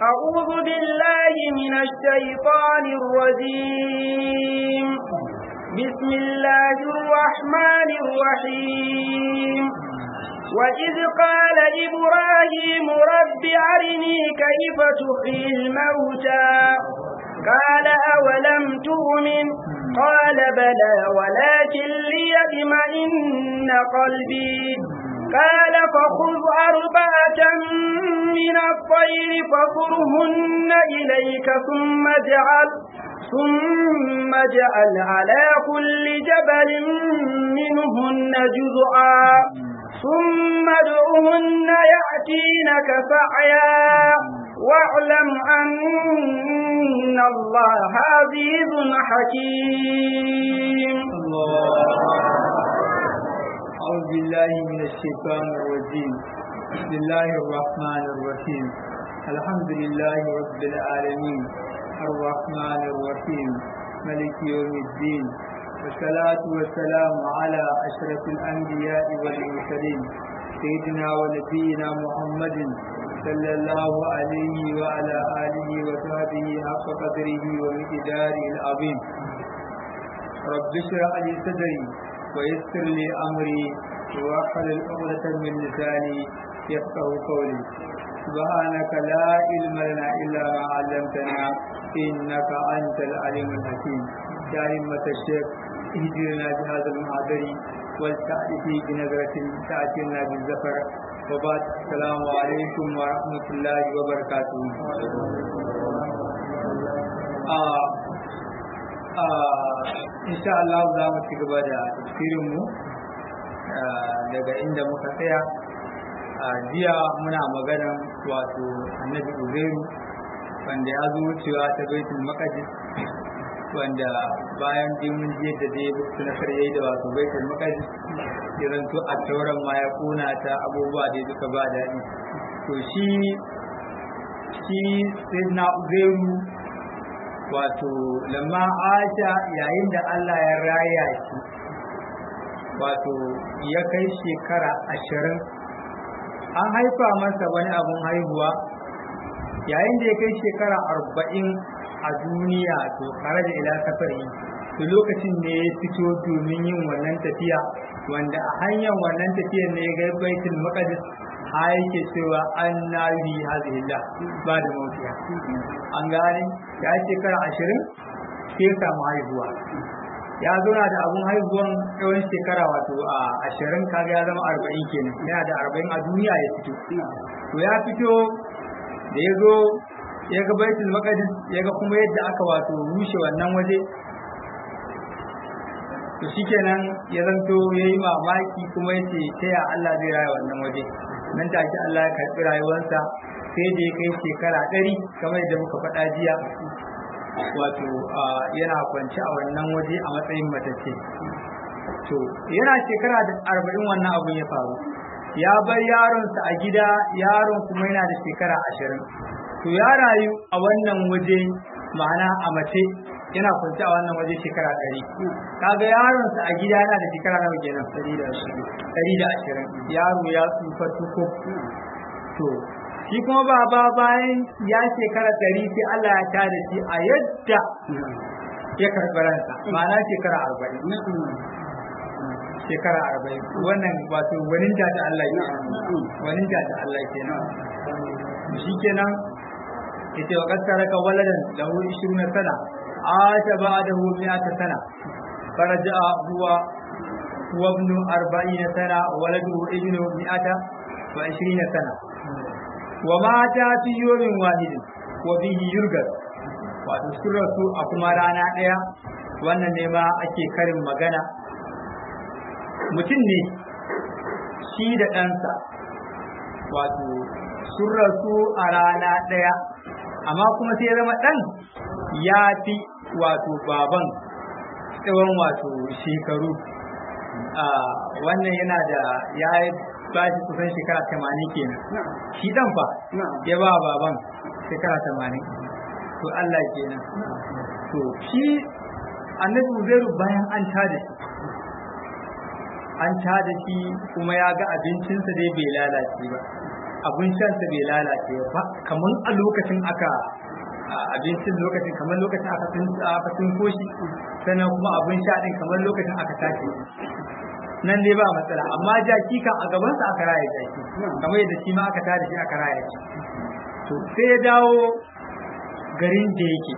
أعوذ بالله من الشيطان الرجيم بسم الله الرحمن الرحيم وإذ قال إبراهيم رب أرني كيف تحيي الموتى قال أولم تؤمن قال بلى ولكن ليطمئن قلبي قال فخذ أربعة من الطير فصرهن إليك ثم اجعل ثم اجعل على كل جبل منهن جزءا ثم ادعهن يأتينك سعيا واعلم أن الله عزيز حكيم أعوذ بالله من الشيطان الرجيم بسم الله الرحمن الرحيم الحمد لله رب العالمين الرحمن الرحيم ملك يوم الدين والصلاة والسلام على أشرف الأنبياء والمرسلين سيدنا ونبينا محمد صلى الله عليه وعلى آله وصحبه حق قدره ومقداره العظيم رب اشرح لي صدري ويسر لي أمري واحلل عقدة من لساني يفقه قولي سبحانك لا علم لنا إلا ما علمتنا إنك أنت العليم الحكيم يا أئمة الشيخ اهدنا بهذا المعذر والتأتي بنظرة تأتينا بالزفر وبعد السلام عليكم ورحمة الله وبركاته آه insha Allah za mu ci gaba da tafsirinmu daga inda muka tsaya a jiya muna maganan wato annabi uzairu wanda ya zo wucewa ta baitul maqdis wanda bayan dai mun je da dai su na karye da wato baitul maqdis irin to a tauran ma ya kuna ta abubuwa da duka ba daɗi to shi shi sayyidina uzairu wato lamma aisha yayin da Allah ya raya shi wato ya kai shekara ashirin an haifa masa wani abun haihuwa yayin da ya kai shekara arba'in a duniya to tare da ila safari to lokacin ne ya fito domin yin wannan tafiya wanda a hanyar wannan tafiyar ne ya ga baitul maqdis ha yake cewa an na yi hazillah ba da mautiya an gane ya shekara ashirin sai ya samu haihuwa ya zauna da abun haihuwan tsawon shekara wato a ashirin kaga ya zama arba'in kenan yana da arba'in a duniya ya fito to ya fito da ya zo ya ga baitul maqdis ya ga kuma yadda aka wato rushe wannan waje to shikenan ya zanto ya yi mamaki kuma ya ce ta ya Allah zai raya wannan waje nan take Allah ya karɓi rayuwarsa sai da ya kai shekara ɗari kamar yadda muka faɗa jiya wato yana kwance a wannan waje a matsayin matacce to yana shekara da arba'in wannan abun ya faru ya bar yaronsa a gida yaron kuma yana da shekara ashirin to ya rayu a wannan waje ma'ana a mace yana kwance a wannan waje shekara ɗari kaga yaronsa a gida yana da shekara nawa kenan ɗari da ashirin yaro ya tsufa tuko to shi kuma baba bayan ya shekara ɗari sai Allah ya tada shi a yadda ya karɓi ransa ma'ana shekara arba'in shekara arba'in wannan wato wanin da ta Allah ke wanin da ta Allah ke nan shi kenan yace wa qad taraka waladan lahu 20 sana ata ba'dahu 100 sana faraja huwa huwa ibn 40 sana waladuhu ibn 100 wa 20 sana wa mata fi yawmin wahid wa bihi yurgal wato sun rasu a kuma rana ɗaya wannan ne ma ake karin magana mutum ne shi da ɗansa wato sun rasu a rana ɗaya amma kuma sai ya zama ɗan ya fi wato baban tsawon wato shekaru wannan yana da ya ba shi kusan shekara tamanin kenan shi ɗan fa ya ba baban shekara tamanin to Allah kenan to shi annabi Uzairu bayan an tada shi an tada shi kuma ya ga abincinsa dai bai lalace ba abin shansa bai lalace ba kamar a lokacin aka abincin lokacin kamar lokacin aka tun aka tun koshi sannan kuma abin sha din kamar lokacin aka tashi nan dai ba matsala amma jaki kan a gaban sa aka raya jaki kamar yadda shi ma aka tada shi aka raya shi to sai ya dawo garin da yake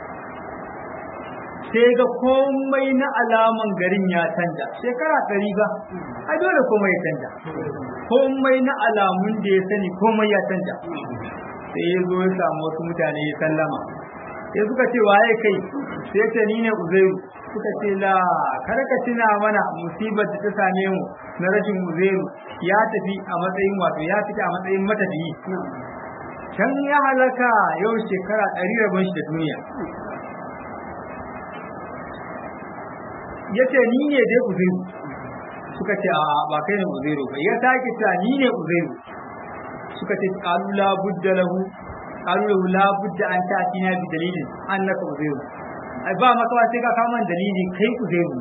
sai ga komai na alaman garin ya canja shekara ɗari ba ai dole komai ya canja komai na alamun da ya sani komai ya canja sai ya zo ya samu wasu mutane ya sallama sai suka ce waye kai sai ce ni ne uzairu suka ce la kar ka tuna mana musibar da ta same mu na rashin uzairu ya tafi a matsayin wato ya fita a matsayin matafiyi can ya halaka yau shekara ɗari rabon shi da duniya ya ce ni ne dai uzairu suka ce a ba kai ne uzairu ba ya sake ta ni ne uzairu suka ce qalu la budda lahu qalu lahu la budda an ta'tina bi dalilin annaka uzairu ai ba maka sai ka kawo man dalili kai uzairu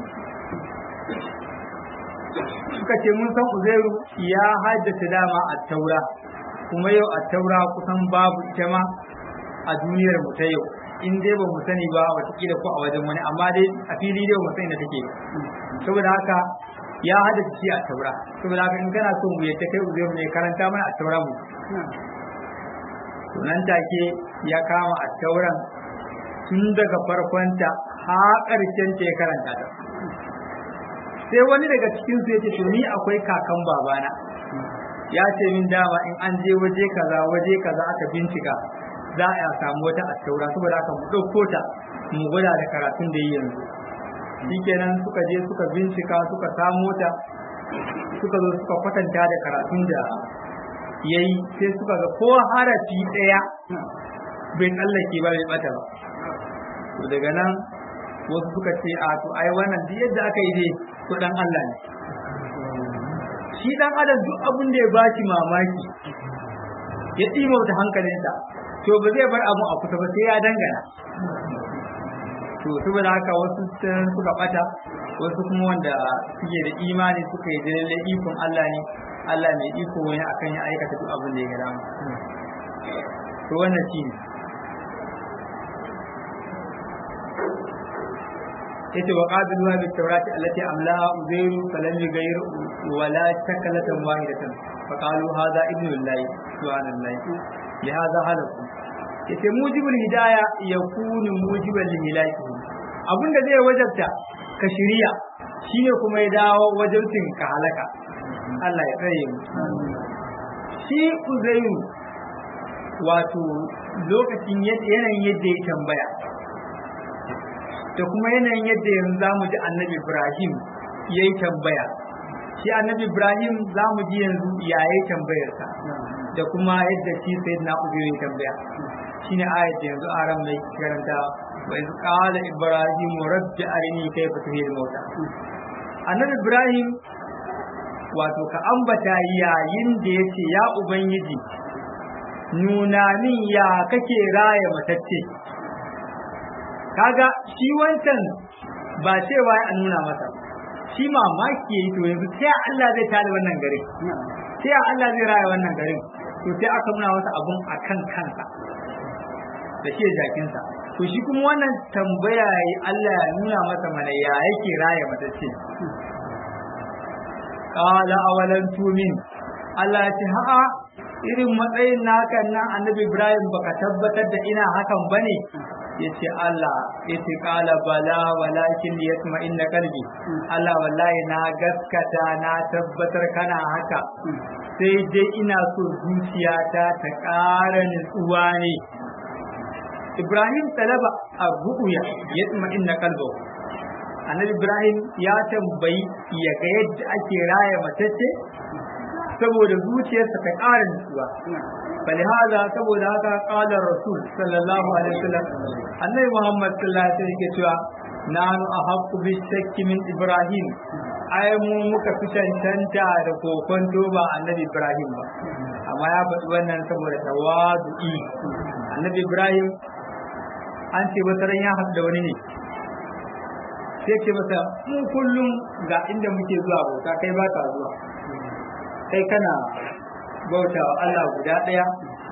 suka ce mun san uzairu ya haddace dama a taura kuma yau a taura kusan babu ita ma a duniyar mu ta yau in dai ba mu sani ba watakila ko a wajen wani amma dai a fili dai ba mu sani da take saboda haka ya hada shi a taura saboda haka in kana so mu yadda kai uzairu ne karanta mana a taura mu to nan take ya kama a tauran tun daga farkonta har ƙarshen ta ya karanta ta sai wani daga cikin su yace to ni akwai kakan babana ya ce min dama in an je waje kaza waje kaza aka bincika za a samu wata attaura saboda haka mu ɗauko ta mu gwada da karatun da yi yanzu shikenan suka je suka bincika suka samo ta suka zo suka kwatanta da karatun da ya yi sai suka ga ko harafi ɗaya bai tsallake ba bai bata ba to daga nan wasu suka ce a to ai wannan duk yadda aka yi dai to dan Allah ne shi dan adam duk abin da ya baki mamaki ya ɗimauta hankalinsa to ba zai bar abu a kusa ba sai ya dangana to saboda haka wasu suka bata wasu kuma wanda suke da imani suka yi lalle ikon Allah ne Allah mai iko wani akan ya aikata duk abin da ya gada to wannan shi ne yace wa qabiluha bit tawrati allati amlaha uzairu falam yughayir wala shakalatan wahidatan fa qalu hadha ibnu llahi subhanallahi li hadha halaku yace mujibul hidaya yakunu mujibal lilaki abinda zai wajabta ka shiriya shine kuma ya dawo wajabtin ka halaka Allah ya tsare mu shi uzairu wato lokacin yanayin yadda ya tambaya da kuma yanayin yadda yanzu za mu ji annabi ibrahim ya yi tambaya shi annabi ibrahim za mu ji yanzu ya yi tambayarsa da kuma yadda shi sai na ubiyo ya tambaya shi ne ayat da yanzu aram mai karanta wa iz qala ibrahim rabbi arini kayfa tuhil mauta annabi ibrahim wato ka ambata yayin da yace ya ubangiji nuna min ya kake raya matacce kaga shi wancan ba cewa an nuna masa shi mamaki yayi to yanzu sai Allah zai tada wannan gari sai Allah zai raya wannan garin to sai aka nuna masa abun akan kansa da shi jakinsa to shi kuma wannan tambaya yi Allah ya nuna masa mana ya yake raya matacce qala awalan tumin Allah ya ce ha'a irin matsayin naka nan annabi Ibrahim baka tabbatar da ina hakan bane yace Allah yace qala bala walakin yasma inna qalbi Allah wallahi na gaskata na tabbatar kana haka sai dai ina so zuciyata ta ƙara nutsuwa ne Ibrahim talaba abuya yasma inna qalbahu Annabi Ibrahim ya tambayi ya ga yadda ake raya matacce saboda zuciyarsa ta ƙara nutsuwa فلهذا saboda haka qala rasul sallallahu alaihi wasallam annabi muhammad sallallahu alaihi wasallam yake cewa nanu ahaqqu bi shakki min ibrahim ai mu muka fi cancanta da kokon ba annabi ibrahim ba amma ya faɗi wannan saboda tawadu'i annabi ibrahim an ce wata ran ya haɗu da wani ne sai ce masa mu kullum ga inda muke zuwa bauta kai ba ka zuwa kai kana bautawa Allah guda ɗaya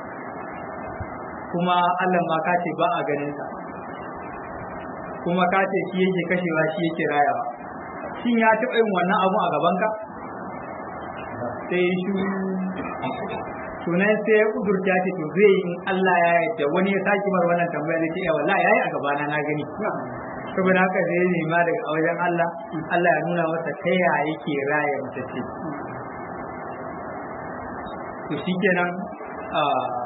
kuma Allah ma ka ce ba a ganin sa kuma ka ce shi yake kashewa shi yake rayawa shin ya taɓa yin wannan abu a gaban ka sai shi sunan sai ya kudurta ce to zai yi in Allah ya yarda wani ya saki mar wannan tambaya zai ce wallahi yayi a gabana na gani saboda haka zai nema daga wajen Allah Allah ya nuna masa ta ya yake raya mata ce to shikenan a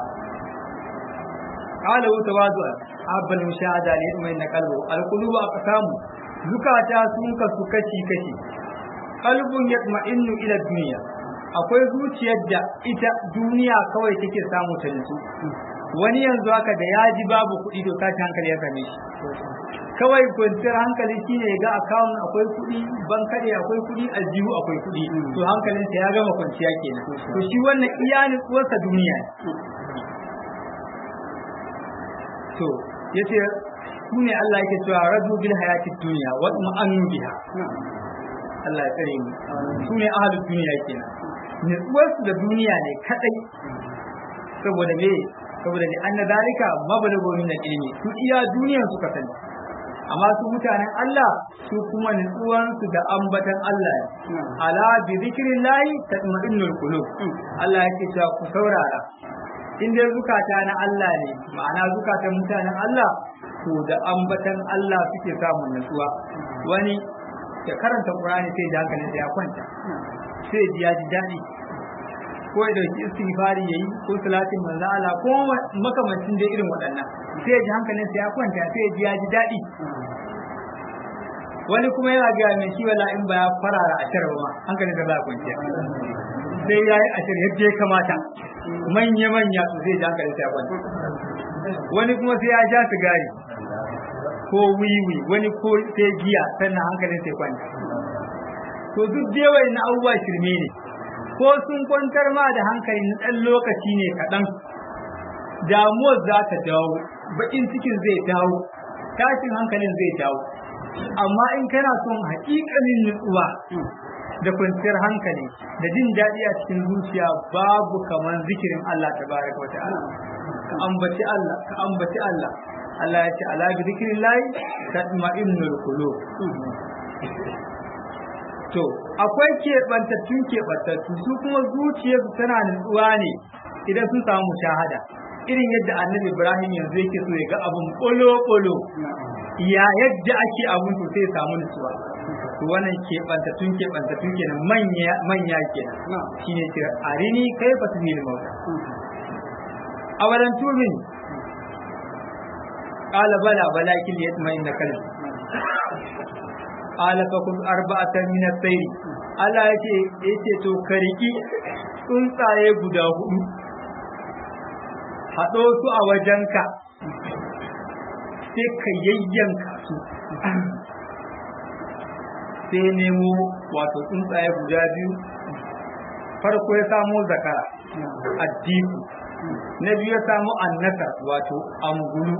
qala wa tawadua abal mushahada li mai na kalbu al qulubu aqsamu zukata sun kasu kashi kashi qalbun yatma'innu ila dunya akwai zuciyar da ita duniya kawai take samu ta nutsu wani yanzu haka da ya ji babu kuɗi to tashi hankali ya same shi kawai kwanciyar hankali shine ga akawun akwai kuɗi bankare akwai kuɗi aljihu akwai kuɗi to hankalinsa ya gama kwanciya kenan to shi wannan iya nutsuwarsa duniya to yace su ne Allah yake cewa radu bil hayati dunya wa ma'anu biha Allah ya tsare mu su ne ahlul duniya kenan nutsuwarsu da duniya ne kadai saboda me saboda ne anna dalika mabalago min ilmi su iya duniyar suka sani amma su mutanen Allah su kuma nutsuwan su da ambatan Allah ne ala bi zikrillahi tatma'innul qulub Allah yake cewa ku saurara in dai zukata na Allah ne ma'ana zukatan mutanen Allah to da ambatan Allah suke samun nutsuwa wani ya karanta Qur'ani sai da hankalinsa ya kwanta sai ji ya ji daɗi ko ya dauki istighfari yayi ko salatin manzo Allah ko makamancin da irin waɗannan sai ya ji hankalin sa ya kwanta sai ya ji ya ji daɗi wani kuma yana ga mai shi wala in ba ya farara a tarba ma hankalin sa ba kwanciya sai ya yi ashir yadda ya kamata manya manya su zai ji hankalin sa ya kwanta wani kuma sai ya ja sigari ko wiwi wani ko sai giya sannan hankalin sa ya kwanta to duk da yawa na abubuwa shirme ne ko sun kwantar ma da hankali na ɗan lokaci ne kaɗan damuwar za ta dawo baƙin cikin zai dawo tashin hankalin zai dawo amma in kana son haƙiƙanin nutsuwa da kwanciyar hankali da jin daɗi a cikin zuciya babu kamar zikirin Allah tabaraka wa ta'ala ka ambaci Allah ka ambaci Allah Allah ya ce ala bi zikrillahi tatma'innul qulub to akwai keɓantattun keɓantattu su kuma zuciyarsu tana nutsuwa ne idan sun samu mushahada irin yadda annabi ibrahim yanzu yake so ya ga abun ɓolo-ɓolo ya yadda ake abun to sai samu nutsuwa to wannan keɓantattun keɓantattun kenan manya manya kenan shine ce arini kai fa su ne mauta awalan tumin qala bala balakin yatma'inna qalbi qala fa kun arba'atan min as-sayr Allah yace yace to kariki tsuntsaye guda hudu hado su a wajenka sai ka yayyanka su sai nemo wato tsuntsaye guda biyu farko ya samo zakara addiku na biyu ya samo annasar wato angulu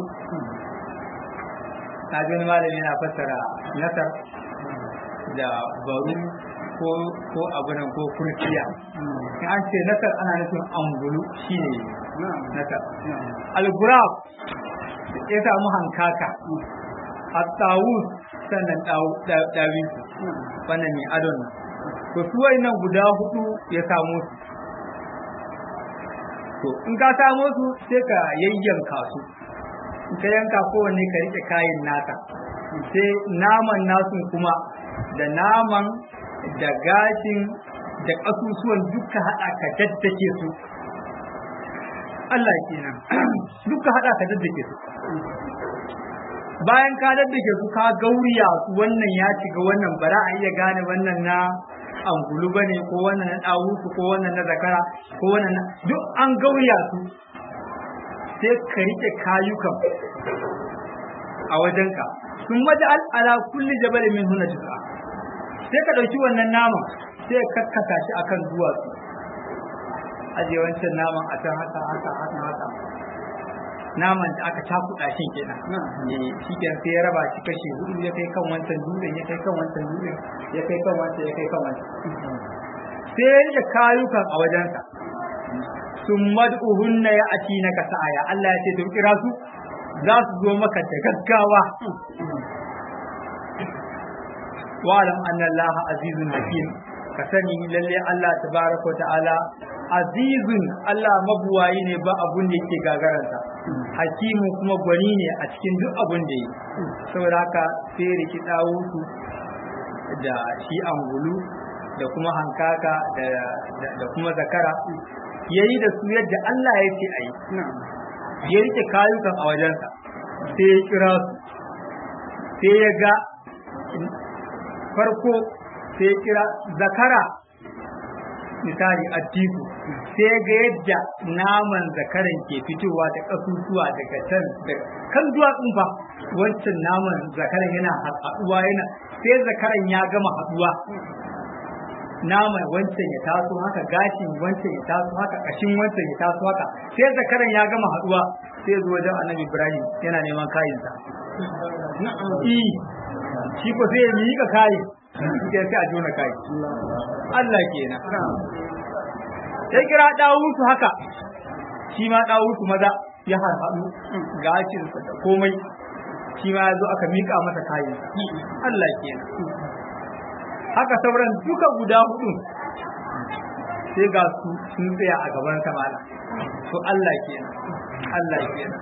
na gani malami yana fassara nasar da baru ko ko abunan ko kurkiya in an ce nasar ana nufin angulu shine nasar al-gurab ya samu hankaka at-tawus sannan dawin wannan ne adon nan to su nan guda hudu ya samu su to in ka samo su sai ka yayyanka su in ka yanka kowanne ka rike kayan naka sai naman nasu kuma da naman da gashin da ƙasusuwan duka haɗa ka daddake su Allah kenan duka haɗa ka daddake su bayan ka daddake su ka gauriya su wannan ya shiga wannan bara a iya gane wannan na angulu bane ko wannan na ɗawusu ko wannan na zakara ko wannan na duk an gauriya su sai ka rike kayukan a wajenka sun waje ala kulli jabalin min huna tuka sai ka ɗauki wannan naman sai ka kakkata shi akan duwatsu aje wancan naman a can haka haka haka haka naman da aka cakuɗa shi kenan eh shi kenan sai ya raba shi kashi hudu ya kai kan wancan dutsen ya kai kan wancan dutsen ya kai kan wancan ya kai kan wancan sai ya rike kayukan a wajensa sun mad'uhunna ya ati na sa'aya Allah ya ce to kira su za su zo maka da gaggawa wa'alam anna Allah azizun hakim ka sani lalle Allah tabaraka ta'ala azizun Allah mabuwayi ne ba abun da yake gagaranta hakimu kuma gwani ne a cikin duk abun da yi saboda haka sai riki dawusu da shi angulu da kuma hankaka da kuma zakara yayi da su yadda Allah ya ce ayi ya rike kayukan a wajensa sai ya kira su sai ya ga farko sai ya kira zakara misali addiku sai ya ga yadda naman zakaran ke fitowa da kasusuwa daga can kan duwatsun fa wancan naman zakaran yana haɗuwa yana sai zakaran ya gama haɗuwa naman wancan ya taso haka gashin wancan ya taso haka kashin wancan ya taso haka sai zakaran ya gama haɗuwa sai zuwa wajen annabi ibrahim yana neman kayinsa shi ko sai ya miƙa kayi sai sai a jona kayi Allah kenan sai kira dawusu haka shi ma dawusu maza ya harhaɗu gashinsa da komai shi ma ya zo aka miƙa masa kayan Allah kenan haka sauran duka guda hudu sai ga su sun tsaya a gaban samala to Allah kenan Allah kenan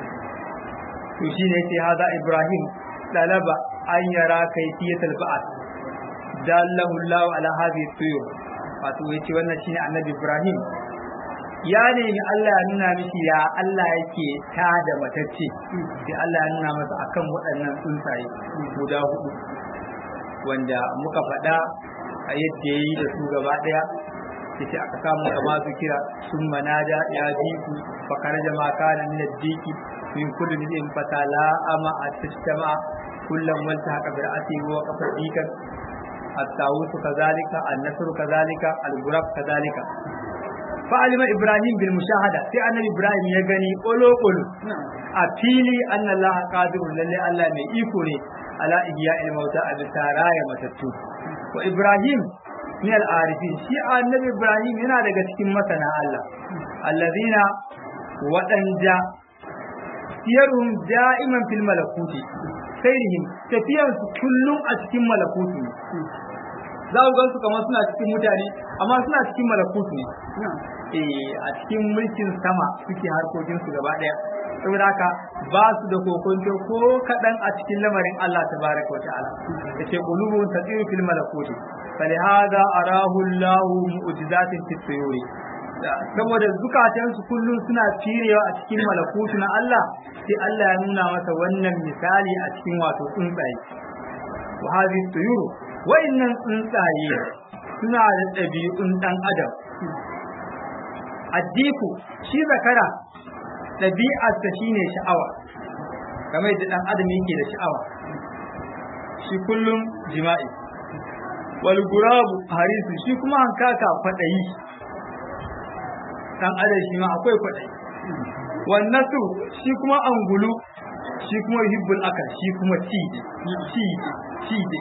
to shine sai haza Ibrahim talaba an yara kayfiyatul ba'at dallahu Allah ala hadhihi tuyur wato yace wannan shine annabi Ibrahim ya nemi Allah ya nuna mishi ya Allah yake ta da matacce sai Allah ya nuna masa akan waɗannan tsuntsaye guda hudu wanda muka faɗa a yadda ya yi da su gaba ɗaya yace aka samu kama su kira sun manada ya jiku fakar jama kana min addiki min kulli din fatala ama atistama kullum wanta haka bi ra'ati wa qafa dikan الطاووس كذلك النصر كذلك الغراب كذلك فعلم إبراهيم بالمشاهدة في أن إبراهيم يغني قلو قلو أفيلي أن الله قادر لله الله من إيكوني على إحياء الموتى أبسارايا متتو وإبراهيم من العارفين شيء النبي إبراهيم هنا daga cikin masana Allah allazina waɗanda siyarhum da'iman fil malakuti sairihim tafiyan su kullum a cikin malakutu ne za ku gansu kamar suna cikin mutane amma suna cikin malakutu ne eh a cikin mulkin sama suke harkokin su gaba daya saboda haka ba su da kokonto ko kadan a cikin lamarin Allah tabaraka wa ta'ala yace qulubun tatiru fil malakuti falihada arahu Allah mu'jizatin fit tuyuri saboda zukatansu kullum suna firewa a cikin malakutu na Allah sai Allah ya nuna masa wannan misali a cikin wato tsuntsaye wa hadhihi tuyuru wa'annan tsuntsaye suna da ɗabi'un ɗan adam addiku shi zakara ɗabi'arsa shine sha'awa kamar yadda ɗan adam yake da sha'awa shi kullum jima'i wal gurabu harisu shi kuma hankaka kwaɗayi dan adam shi ma akwai kwaɗayi wannan su shi kuma angulu shi kuma hibbul akal shi kuma cide cide cide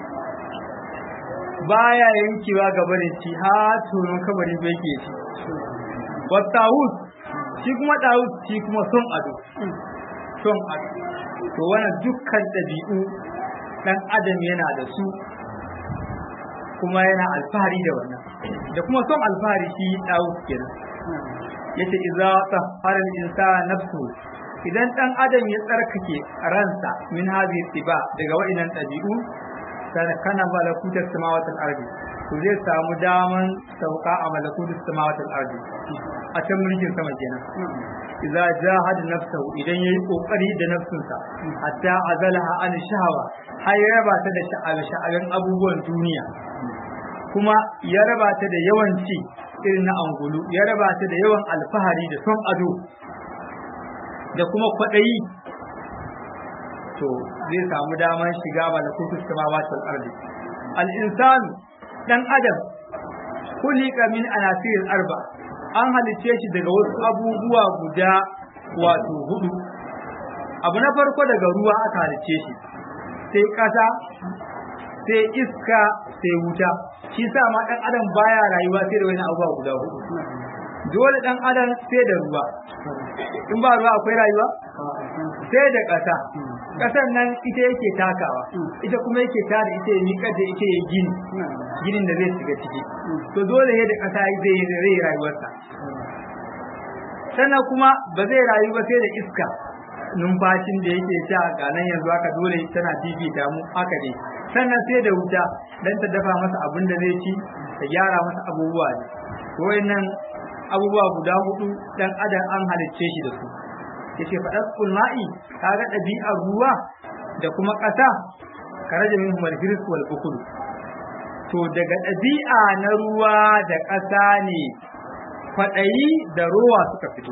baya yankewa ga barin ci ha turon kabari bai ke ci wa tawus shi kuma tawus shi kuma son ado son ado to wannan dukkan ɗabi'u dan adam yana da su kuma yana alfahari da wannan da kuma son alfahari shi tawus kenan yace idza tahara al-insan nafsu idan dan adam ya tsarkake ransa min hadhihi tiba daga wa'inan dabi'u sai kana malakuta samawati al-ardi to zai samu daman sauka a malakuta samawati al-ardi a can mulkin sama kenan idza jahada nafsahu idan yayi kokari da nafsinsa hatta azalaha an shahawa har ya raba ta da sha'awa sha'awan abubuwan duniya kuma ya raba ta da yawanci irin na angulu ya raba ta da yawan alfahari da son ado da kuma kwaɗayi to zai samu damar shiga malakutus samawati wal ardi al insan dan adam kulika min anasir arba an halice shi daga wasu abubuwa guda wato hudu abu na farko daga ruwa aka halice shi sai ƙasa sai iska sai wuta shi sa ma dan adam baya rayuwa sai da wani abubuwa guda hudu dole dan adam sai da ruwa in ba ruwa akwai rayuwa sai da ƙasa ƙasar nan ita yake takawa ita kuma yake tada ita ya miƙar da ita ya gini ginin da zai shiga ciki to dole ne da ƙasa zai zai rayuwarsa sannan kuma ba zai rayu ba sai da iska numfashin da yake sha ga nan yanzu haka dole tana fifita mu haka dai sannan sai da wuta dan ta dafa masa abin da zai ci ta gyara masa abubuwa ne wayannan abubuwa guda hudu dan adam an halicce shi da su yace fa daskul ma'i kaga ɗabi'ar ruwa da kuma ƙasa karaja min humal hirs wal bukhul to daga ɗabi'a na ruwa da ƙasa ne kwaɗayi da ruwa suka fito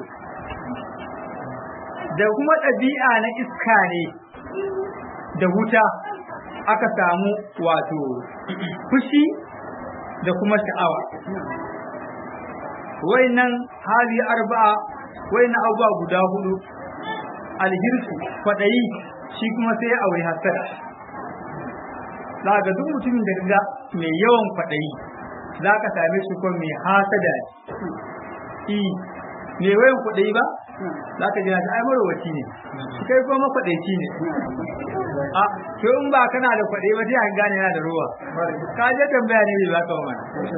da kuma ɗabi'a na iska ne da wuta aka samu wato fushi da kuma sha'awa wayannan hali arba'a wayannan abubuwa guda hudu alhirsu kwaɗayi shi kuma sai ya aure hasada za ga duk mutumin da ga mai yawan kwaɗayi za ka same shi kuma mai hasada ne mai wayan kwaɗayi ba za ka jina ta ai marowaci ne kai kuma makwaɗaici ne a to in ba kana da kwaɗayi ba sai an gane yana da ruwa ka je tambaya ne bai baka mana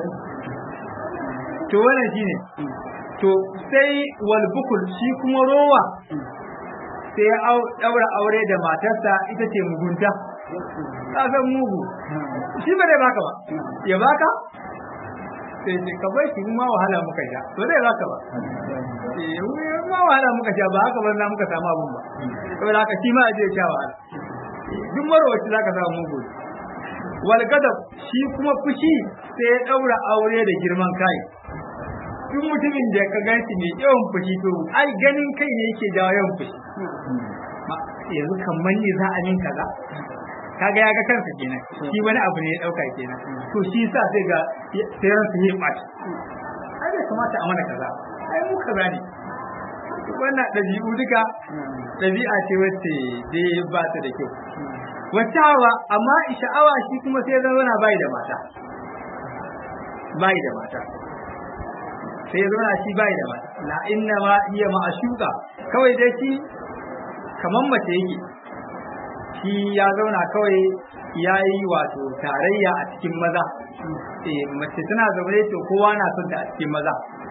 to wannan shine to sai wal bukul shi kuma rowa sai ya daura aure da matarsa ita ce mugunta ka san mugu shi ba zai baka ba ya baka sai ce ka bai shi ma wahala muka sha to zai baka ba eh ma wahala muka sha ba haka ban muka samu abun ba saboda haka shi ma a je sha wahala duk marwaci zaka samu mugu wal gadab shi kuma fushi sai ya daura aure da girman kai duk mutumin da ka ganshi mai yawan fushi to ai ganin kai ne yake jawo yawan fushi yanzu kamar ne za a min kaza kaga ya ga kansa kenan shi wani abu ne ya dauka kenan to shi sa sai ga sai ran su yi ɓaci ai bai kamata a mana kaza ai mu kaza ne wannan ɗabi'u duka ɗabi'a ce wacce dai ba ta da kyau wacce hawa amma sha'awa shi kuma sai zama na bai da mata bai da mata sai ya zauna shi bai da mata la inna ma hiya ma'ashuka kawai dai shi kaman mace yake shi ya zauna kawai ya yi wato tarayya a cikin maza eh mace tana zaune to kowa na son ta a cikin maza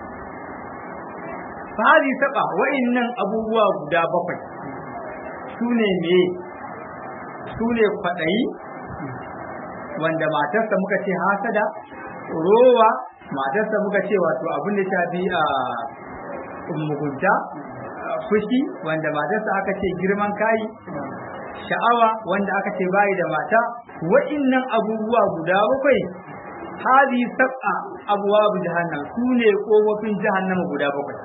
fari saba wa'annan abubuwa guda bakwai su ne me su ne kwaɗayi wanda matarsa muka ce hasada rowa matarsa muka ce wato abin da ta bi a mugunta fushi wanda matarsa aka ce girman kayi sha'awa wanda aka ce bayi da mata wa'innan abubuwa guda bakwai hadi sab'a abwabu jahannam su ne kofofin jahannama guda bakwai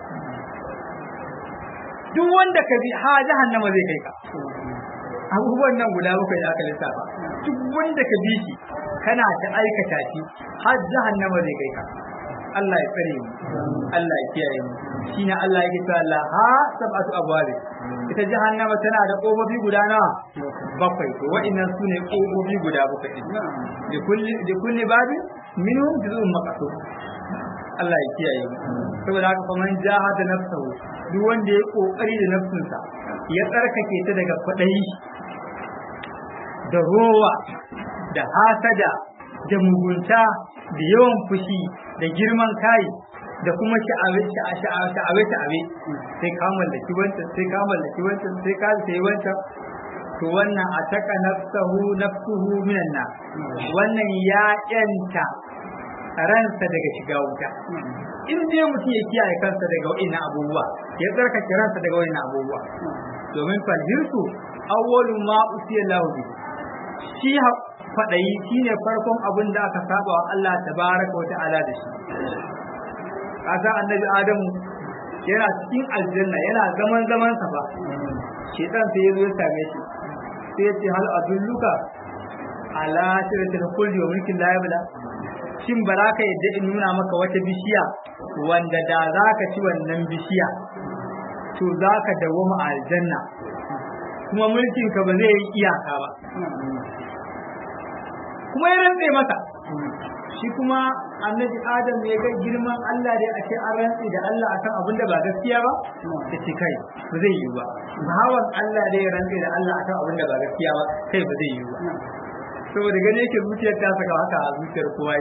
duk wanda ka bi ha jahannama zai kai ka abubuwan nan guda bakwai da aka lissafa duk wanda ka bi shi kana ta aikata shi har jahannama zai kai ka Allah ya tsare mu Allah ya kiyaye mu shine Allah yake cewa la ha sab'atu abwab ita jahannama tana da kofofi guda nawa bakwai to wa'annan sune kofofi guda bakwai din da kulli da kulli babi minhum juz'un maqsud Allah ya kiyaye mu saboda haka kuma man jahada nafsahu duk wanda ya kokari da nafsinsa ya tsarkake ta daga kwadayi da rowa da hasada da mugunta da yawan fushi da girman kai da kuma sha'awe sha'awe sha'awe sai ka mallaki wancan sai ka mallaki wancan sai ka sai wancan to wannan a taka nafsahu nafsuhu minan na wannan ya yanta ransa daga shiga wuta in dai mutum ya kiyaye kansa daga wa'innan abubuwa ya tsarkake ransa daga wa'innan abubuwa domin falhirsu awwalu ma usiya lahu shi kwaɗayi shi ne farkon abin da aka saba wa Allah tabaraka wa ta'ala da shi kasan annabi adamu yana cikin aljanna yana zaman zaman sa ba shedan sai ya zo ya same shi sai ya ce hal adulluka ala shiratil khuldi wa mulkin la yabla shin ba za ka yadda in nuna maka wata bishiya wanda da za ka ci wannan bishiya to za ka dawoma a aljanna kuma mulkin ka ba zai yi iyaka ba kuma ya rantse masa shi kuma annabi adam ya ga girman Allah da ake an rantsi da Allah akan abin da ba gaskiya ba ya ce kai ba zai yi ba bawan Allah da ya rantsi da Allah akan abin da ba gaskiya ba kai ba zai yi ba saboda gane yake zuciyar ta saka haka a zuciyar kowa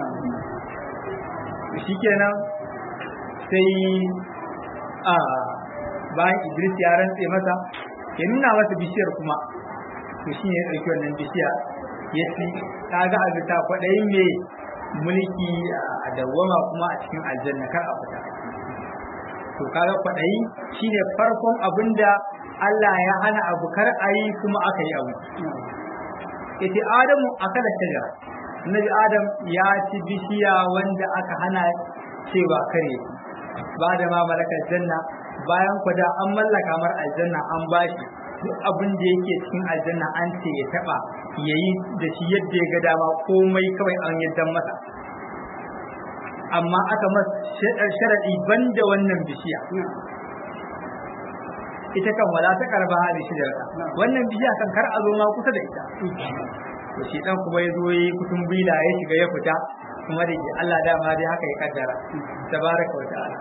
shi kenan sai a bayan Idris ya rantse masa ya nuna masa bishiyar kuma to shi ne ya ɗauki wannan bishiya ya ci kaga a bisa kwaɗayin mai mulki a dawwama kuma a cikin aljanna kar a fita to kaga kwaɗayi shine farkon abin da Allah ya hana abu kar a yi kuma aka yi abu yace Adamu akala shajara Nabi Adam ya ci bishiya wanda aka hana cewa kare ba da ma malakar janna bayan kwada an mallaka mar aljanna an bashi duk abin da yake cikin aljanna an ce ya taba yayi da shi yadda ya ga dama komai kawai an yaddan masa amma aka masa sharadi banda wannan bishiya ita kan wala ta karba hali shi da wannan bishiya kan kar a zo ma kusa da ita to shi dan kuma ya zo yi kutun bila ya shiga ya fita kuma da Allah dama dai haka ya kaddara tabaraka wa ta'ala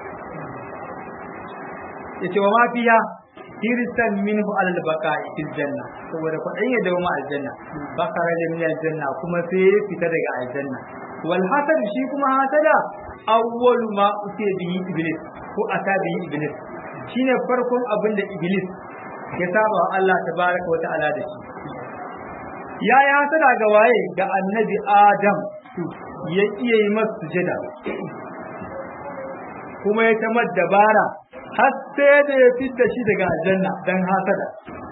yace wa ma fiya hirsan minhu alal baqa'i fil janna saboda kwadai ya dawo ma aljanna bakara da min aljanna kuma sai ya fita daga aljanna wal hasad shi kuma hasada awwalu ma usiya bihi iblis ko ata bihi iblis shine farkon abin da iblis ya saba wa Allah tabaraka wa ta'ala da shi ya yi hasada ga waye ga annabi adam ya iya yi masa sujada kuma ya tamar dabara har sai da ya fita shi daga aljanna dan hasada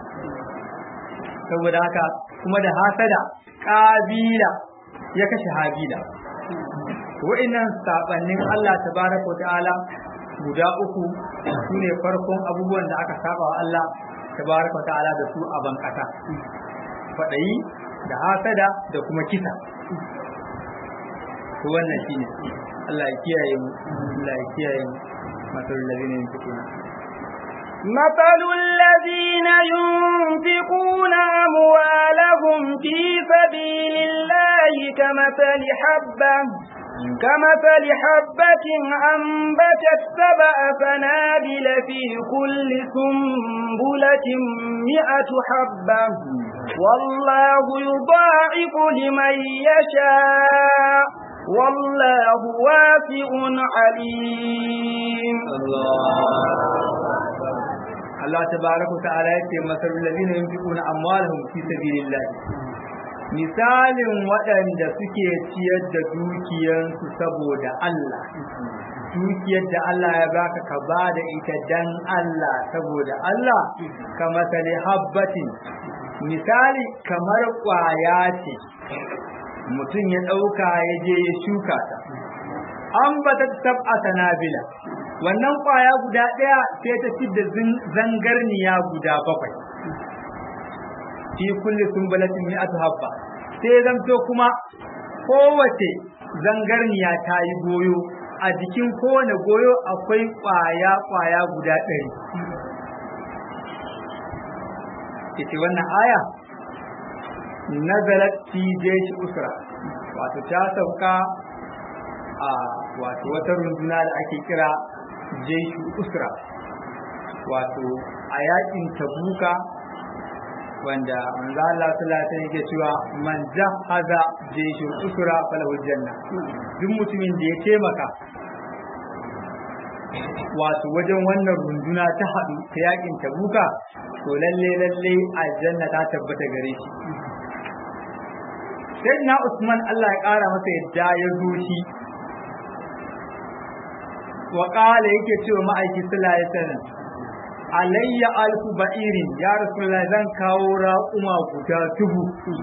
saboda haka kuma da hasada kabila ya kashe habila wa'annan sabannin Allah tabaraka ta'ala guda uku su ne farkon abubuwan da aka saba wa Allah tabaraka ta'ala da su a bankasa kwaɗayi da hasada da kuma kisa to wannan shine Allah ya kiyaye mu Allah ya kiyaye mu masalul ladina yunfiquna مثل الذين ينفقون أموالهم في سبيل الله كمثل حبة كمثل حبة أنبتت سبع سنابل في كل سنبلة مئة حبة والله يضاعف لمن يشاء والله واسع عليم Allah tabaraka ta'ala yace masalul ladina yunfiquna amwalahum fi sabilillah misalin waɗanda suke ciyar da dukiyansu saboda Allah dukiyar da Allah ya baka ka ba da ita dan Allah saboda Allah ka masali habbatin misali kamar ƙwaya ce mutum ya ɗauka ya je ya shuka ta an bata sab'a sanabila wannan ƙwaya guda ɗaya sai ta da zangarniya guda bakwai fi kulli sumbalatin mi'atu habba sai zanto kuma kowace zangarniya ta yi goyo a jikin kowane goyo akwai ƙwaya ƙwaya guda ɗari ita wannan aya nazalat fi jeshi usra wato ta sauka a wato wata runduna da ake kira jeshi usra wato a yakin tabuka wanda manzo Allah sallallahu alaihi yake cewa man jahaza jeshi usra falahu janna duk mutumin da ya taimaka wato wajen wannan runduna ta haɗu ta yakin tabuka to lalle lalle aljanna ta tabbata gare shi sai na Usman Allah ya ƙara masa yadda ya zo shi wa ƙala yake cewa ma'aiki sallallahu alaihi wasallam alayya alfu ba'irin ya rasulullahi zan kawo raƙuma guda dubu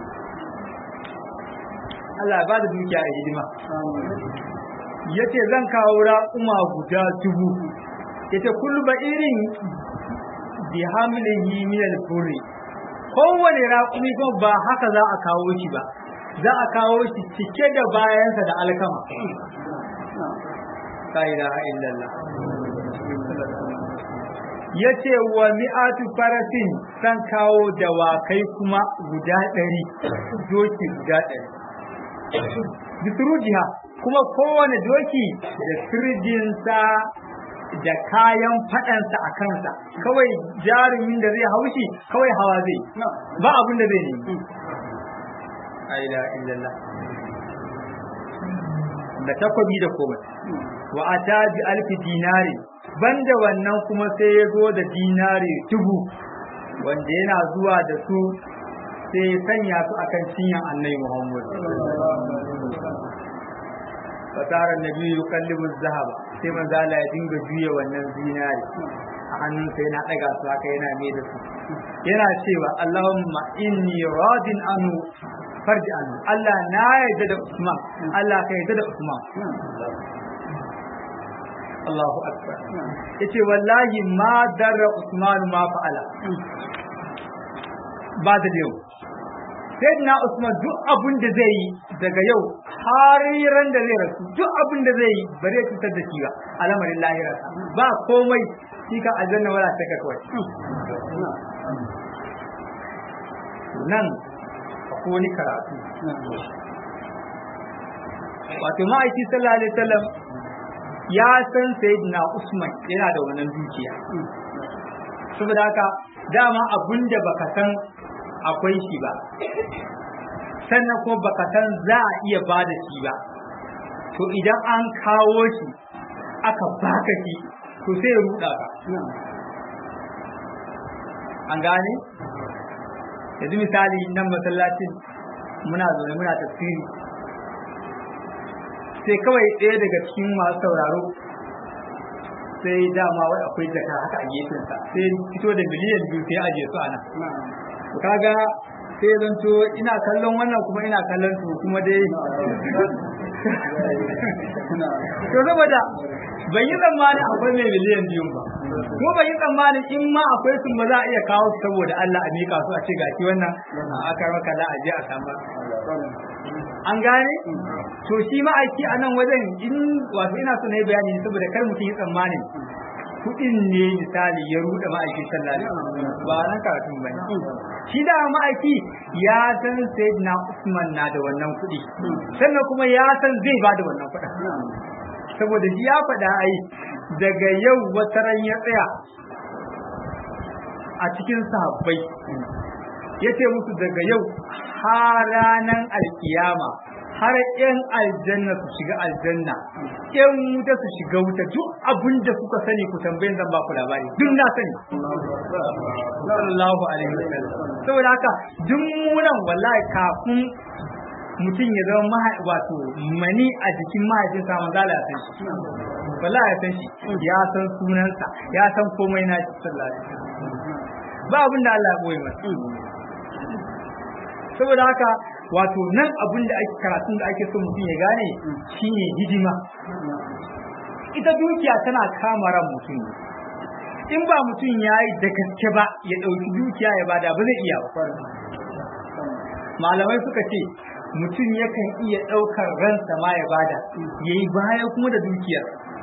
Allah ba da dukiya a hidima yace zan kawo raƙuma guda dubu yace kullu ba'irin bi hamlihi min al-furri kowane raƙumi kuma ba haka za a kawo shi ba za a kawo shi cike da bayansa da alkama la ilaha illallah yace wa mi'atu farasin san kawo dawakai kuma guda ɗari doki guda ɗari bisurujiha kuma kowane doki da sirjinsa da kayan faɗansa a kansa kawai jarumin da zai haushi kawai hawa zai ba abin da zai nemi aila illallah da takwabi da komai wa ata bi alfi dinari banda wannan kuma sai ya zo da dinari dubu wanda yana zuwa da su sai ya sanya su akan cinyan annabi Muhammad fasara nabi yukallibu zahaba sai manzo Allah ya dinga juya wannan zinari a hannunsa yana daga su haka yana mai da su yana cewa Allahumma inni radin anu farji anu Allah na yarda da Usman Allah ka yarda da Usman Allahu akbar yace wallahi ma darra Usman ma fa'ala ba da yau sayyidina Usman duk abin da zai yi daga yau har ran da zai rasu duk abin da zai yi ba zai cutar da shi ba al'amarin lahira ba komai shi ka aljanna wala ta ka kawai nan akwai wani karatu wato ma'aiki sallallahu alaihi wasallam ya san sayyidina Usman yana da wannan dukiya saboda haka dama abin da baka san akwai shi ba sannan kuma baka san za a iya ba da shi ba to idan an kawo shi aka baka shi to sai ya ruɗa ka an gane yanzu misali nan masallacin muna zaune muna tafsiri sai kawai ɗaya daga cikin masu sauraro sai dama wai akwai jaka haka a gefensa sai fito da miliyan biyu sai aje su a nan kaga sai zan to ina kallon wannan kuma ina kallon su kuma dai to saboda ban yi tsammanin akwai mai miliyan biyu ba ko ban yi tsammanin in ma akwai sun ba za a iya kawo su saboda Allah a mika su a ce gashi wannan a aka maka za a je a samu an gane to shi ma aiki a nan wajen in wato ina so na yi bayani saboda kar mutum yi tsammanin kuɗin ne misali ya ruɗe ma'aiki sallallahu alaihi ba nan karatun bane shi da ma'aiki ya san sayyidina Usman na da wannan kuɗi sannan kuma ya san zai ba da wannan kuɗin saboda shi ya faɗa ai daga yau wata ran ya tsaya a cikin sahabbai ya ce musu daga yau har ranar alkiyama har yan aljanna su shiga aljanna yan wuta su shiga wuta duk abin da kuka sani ku tambayin zan ba ku labari duk na sani sallallahu alaihi wasallam saboda haka duk munan wallahi kafin mutum ya zama wato mani a jikin mahaifinsa manzo Allah ya san shi wallahi ya san shi ya san sunansa ya san komai na shi sallallahu alaihi wasallam ba abin da Allah ya boye masa saboda haka wato nan abin da ake karatun da ake so mutum ya gane shine hidima ita dukiya tana kama ran mutum in ba mutum ya yi da gaske ba ya ɗauki dukiya ya bada ba zai iya ba malamai suka ce mutum yakan iya ɗaukar ransa ma ya bada ya yi baya kuma da dukiyar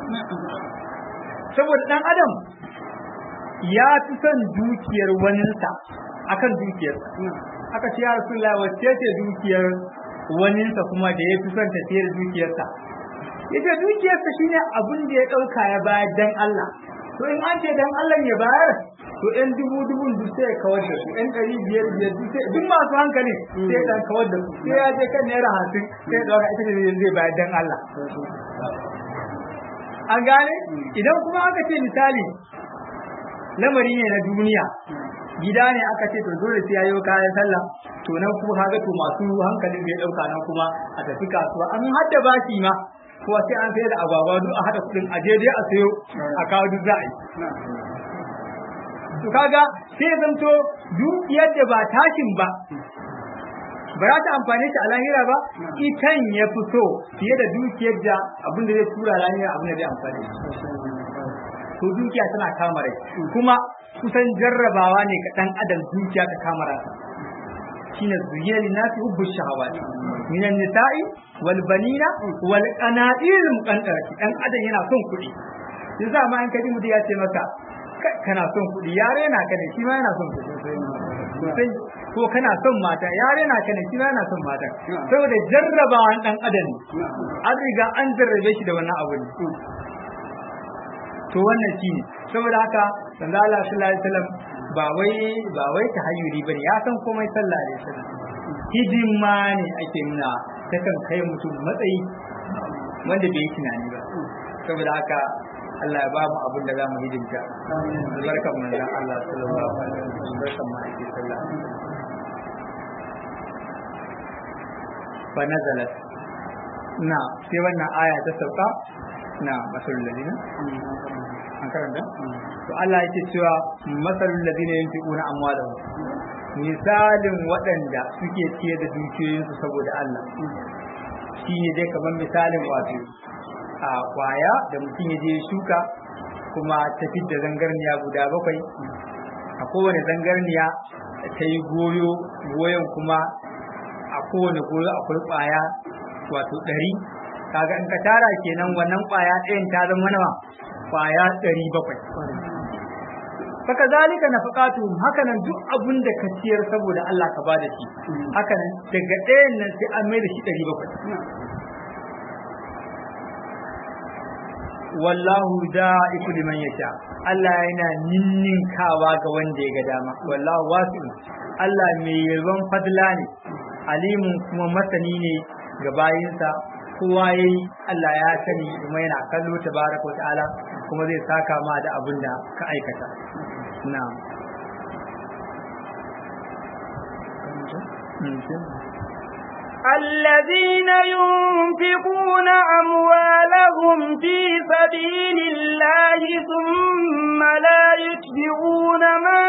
saboda ɗan adam ya fi son dukiyar waninsa akan dukiyarsa aka ce ya rasulullah wacce ce dukiyar waninsa kuma da ya fi son ta da dukiyarsa ya ce dukiyarsa shine abin da ya ɗauka ya bayar dan Allah to in an ce dan Allah ya bayar to ɗan dubu dubun duk sai ya kawar da su ɗan ɗari biyar biyar duk sai duk masu hankali sai ya kawar da su sai ya je kan naira hamsin sai ya ɗauka ita ce zai bayar dan Allah an gane idan kuma aka ce misali lamari ne na duniya gida ne aka ce to dole sai yayo kayan sallah to nan kuma kaga to masu hankalin bai dauka nan kuma a tafi kasuwa an hadda bashi ma ko sai an sayar da agwagwa duk a hada kudin a je dai a sayo a kawo duk za a yi to kaga sai ya zanto dukiyar da ba tashin ba ba za ta amfane shi a lahira ba itan ya fito fiye da dukiyar da abin da zai tura lahira abin da zai amfane shi to dukiya tana kama rai kuma kusan jarrabawa ne ga dan adam dukiya ta kama ransa shine zuyya linasi hubbu shahawati min an-nisa'i wal banina wal qanatir muqantarati dan adam yana son kuɗi yanzu ma in kaji mutum ya ce maka kana son kuɗi yare na ka ne shi ma yana son kuɗi sosai ko kana son mata yare na kana shi yana son mata saboda jarrabawan dan adam ne an riga an jarrabe shi da wannan abu ne to wannan shi ne saboda haka sanda Allah sallallahu alaihi wasallam ba wai ba wai tahayyuri bane ya san komai sallallahu alaihi wasallam hidima ne ake nuna ta kan kai mutum matsayi wanda bai yi tunani ba saboda haka Allah ya ba mu abin da za mu hidimta albarkan manzon Allah sallallahu alaihi wasallam barkan mu ake sallah fa nazalat na sai wannan aya ta sauka na masalul ladina an karanta to Allah yake cewa masalul ladina yunfiquna amwalahum misalin waɗanda suke ciye da dukiyoyinsu saboda Allah shi ne dai kamar misalin wato a kwaya da mutum ya je shuka kuma ta da zangarniya guda bakwai a kowane zangarniya ta yi goyo goyon kuma a kowane goyo akwai kwaya wato ɗari kaga in ka tara kenan wannan kwaya ɗayan ta zama nawa kwaya ɗari bakwai Saka zalika na faƙatu hakanan duk abun da ka ciyar saboda Allah ka ba da shi hakanan daga ɗayan nan sai an mai da shi ɗari bakwai wallahu da'iku liman yasha Allah yana ninninkawa ga wanda ya ga dama wallahu wasi'un Allah mai yalwan fadla ne alimun kuma masani ne ga bayinsa kowa yayi Allah ya sani kuma yana kallo tabaraka wa ta'ala kuma zai saka ma da abin da ka aikata na'am الذين ينفقون أموالهم في سبيل الله ثم لا يتبعون ما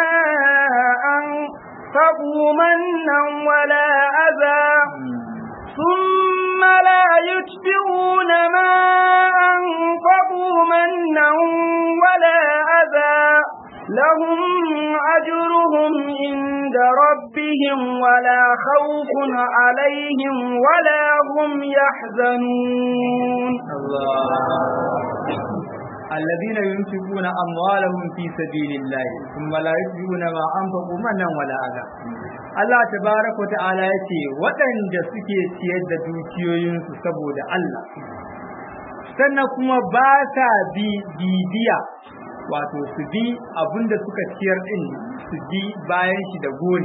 أنفقوا منا ولا أذى ثم لا يتبعون ما أنفقوا منا ولا أذى لهم أجرهم عند ربهم ولا خوف عليهم ولا هم يحزنون الله الذين ينفقون أموالهم في سبيل الله ثم لا يتبعون ما أنفقوا منا ولا أذى Allah tabaraka wa ta'ala ya ce waɗanda suke ciyar da dukiyoyinsu saboda Allah sannan kuma ba sa bi bibiya wato su bi abinda suka ciyar din su bi bayan shi da gori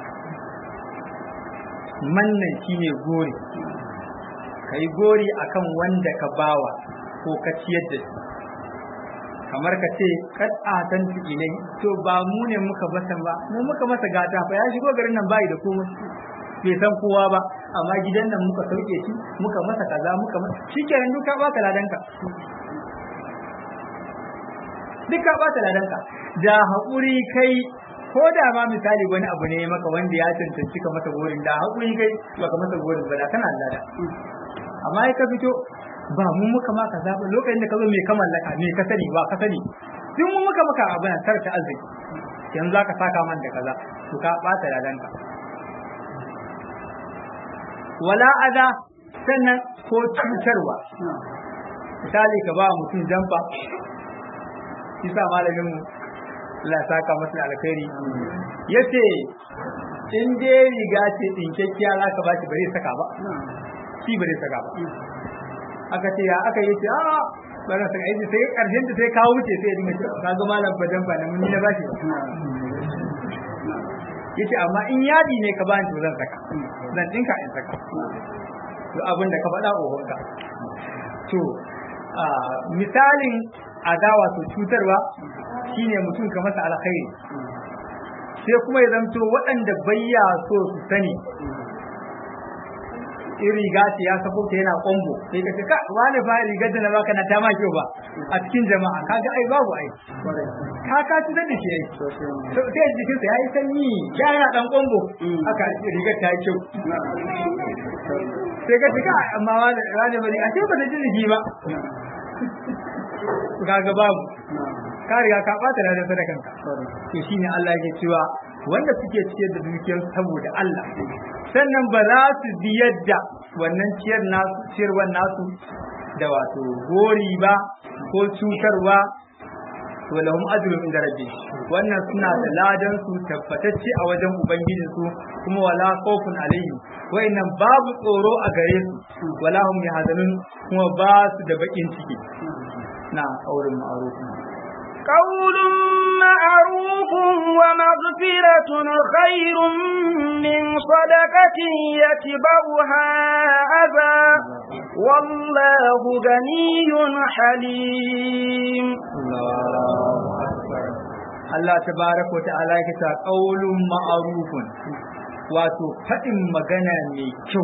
mannan shine gori kai gori akan wanda ka bawa ko ka ciyar da shi kamar ka ce kad atan ilai to ba mu ne muka masa ba mu muka masa gata fa ya shigo garin nan bai da komai bai san kowa ba amma gidan nan muka sauke shi muka masa kaza muka masa shikenan duka baka ladanka duka baka ladanka da haƙuri kai ko da ma misali wani abu ne maka wanda ya cancanci ka masa gorin da haƙuri kai baka masa gorin ba da kana lada amma ka fito ba mu muka ma kaza ba lokacin da ka zo me ka mallaka me ka sani ba ka sani duk mu muka maka abin tarka arziki yanzu zaka saka man da kaza to ka bata ladanka wala ada sannan ko cutarwa misali ka ba mutum jamfa kisa malamin mu Allah saka masa alkhairi yace in dai riga ce dinkekkiya za ka ba shi bare saka ba shi bare saka ba aka ce ya aka yi ce a bana saka aiki sai karshen da sai kawo wuce sai ya dinga cewa ka ga malam bajan ba mun ni na bashi yace amma in yadi ne ka bani to zan saka zan dinka in saka to abin da ka faɗa ohonka to misalin adawa to cutarwa shine mutum ka masa alkhairi sai kuma ya zanto waɗanda bayya so su sani in riga ce ya sako ta yana kombo sai ka ce ka wani fa rigar da na baka na ta ma kyau ba a cikin jama'a kaga ai babu ai ka ka ci da shi ai sai jikinsa ya yi sanyi ya yana dan kombo aka rigar ta yi kyau sai ka ce ka amma wani wani bane a ce ba da jin jiki ba kaga babu ka riga ka bata da sadakan ka to shine Allah yake cewa wanda suke ciyar da dukiyar saboda Allah sannan ba za su bi yadda wannan ciyar nasu ciyarwar nasu da wato gori ba ko cutarwa wa lahum ajrun inda rabbi wannan suna da ladan su tabbatacce a wajen ubangiji su kuma wala khawfun alaihim wayannan babu tsoro a gare su wala hum yahzanun kuma ba su da bakin ciki na aurin ma'ruf قول معروف ومغفرة خير من صدقة يتبعها أذى والله غني حليم Allah tabaraka wa ta'ala yake ta qaulun ma'rufun wato fadin magana mai kyau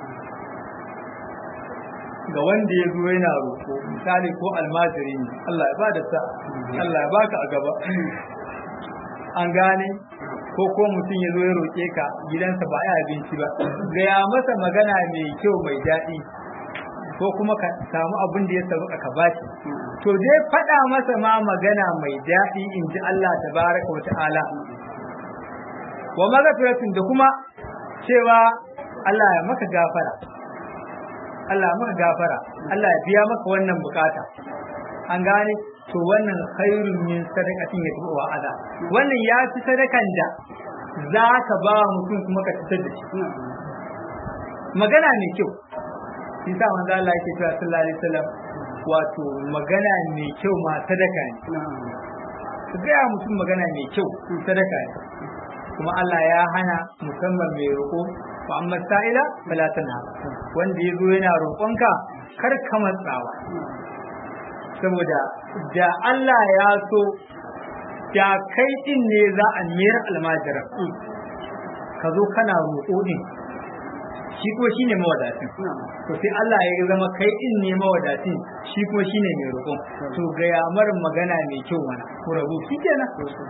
ga wanda ya zo yana roƙo misali ko almajiri ne Allah ya ba da sa Allah ya baka a gaba an gane ko ko mutum ya zo ya roƙe ka gidansa ba ya abinci ba gaya masa magana mai kyau mai daɗi ko kuma ka samu abin da ya sauka ka bashi to dai faɗa masa ma magana mai daɗi in ji Allah tabaraka wa ta'ala wa magafiratin da kuma cewa Allah ya maka gafara Allah maka gafara Allah ya biya maka wannan bukata an gane to wannan khairun min sadaqatin ya tuwa ada wannan ya fi sadakan da za ka ba mutum kuma ka fitar da shi magana mai kyau shi sa manzo Allah yake cewa sallallahu alaihi wasallam wato magana mai kyau ma sadaka ne ka gaya mutum magana mai kyau sadaka ne kuma Allah ya hana musamman mai roƙo wa amma sa'ila fala tanha wanda ya zo yana roƙonka kar ka matsawa saboda da Allah ya so da kai din ne za a mayar almajira ka zo kana roƙo din shi kuma shine mawadatin to sai Allah ya zama kai din ne mawadatin shi kuma shine mai roƙon to ga yamar magana mai kyau mana ku rabu shikenan